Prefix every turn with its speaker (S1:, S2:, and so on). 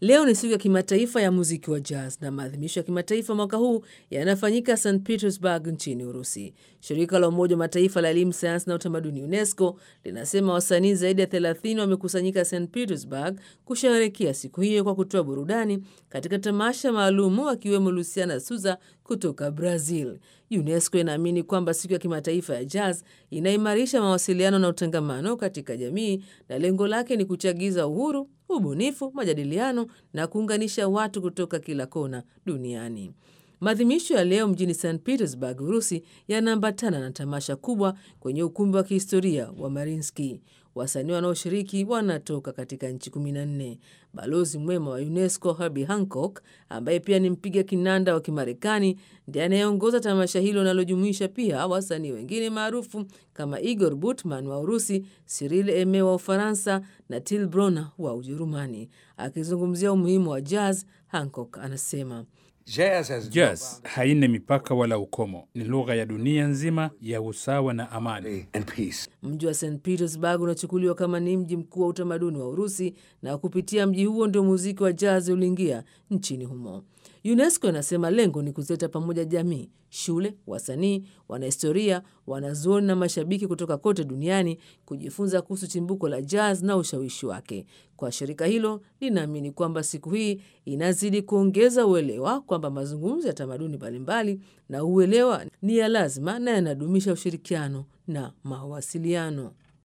S1: Leo ni siku ya kimataifa ya muziki wa jazz na maadhimisho ya kimataifa mwaka huu yanafanyika St Petersburg nchini Urusi. Shirika la Umoja wa Mataifa la elimu, sayansi na utamaduni UNESCO linasema wasanii zaidi ya 30 wamekusanyika St Petersburg kusherehekea siku hiyo kwa kutoa burudani katika tamasha maalumu, akiwemo Luciana Souza kutoka Brazil. UNESCO inaamini kwamba siku ya kimataifa ya jazz inaimarisha mawasiliano na utangamano katika jamii na lengo lake ni kuchagiza uhuru, ubunifu, majadiliano na kuunganisha watu kutoka kila kona duniani. Maadhimisho ya leo mjini St Petersburg, Urusi, yanaambatana na tamasha kubwa kwenye ukumbi wa kihistoria wa Mariinsky. Wasanii wanaoshiriki wanatoka katika nchi 14. Balozi mwema wa UNESCO Herbie Hancock, ambaye pia ni mpiga kinanda wa Kimarekani, ndiye anayeongoza tamasha hilo linalojumuisha pia wasanii wengine maarufu kama Igor Butman wa Urusi, Cyril Eme wa Ufaransa na Till Brunner wa Ujerumani. Akizungumzia umuhimu wa jazz, Hancock anasema
S2: Jazz haina mipaka wala ukomo, ni lugha ya dunia nzima ya usawa na amani.
S1: Mji wa St Petersburg unachukuliwa kama ni mji mkuu wa utamaduni wa Urusi, na kupitia mji huo ndio muziki wa jazz uliingia nchini humo. UNESCO inasema lengo ni kuzileta pamoja jamii, shule, wasanii, wanahistoria, wanazuoni na mashabiki kutoka kote duniani kujifunza kuhusu chimbuko la jazz na ushawishi wake. Kwa shirika hilo linaamini kwamba siku hii inazidi kuongeza uelewa kwamba mazungumzo ya tamaduni mbalimbali na uelewa ni ya lazima na yanadumisha ushirikiano na mawasiliano.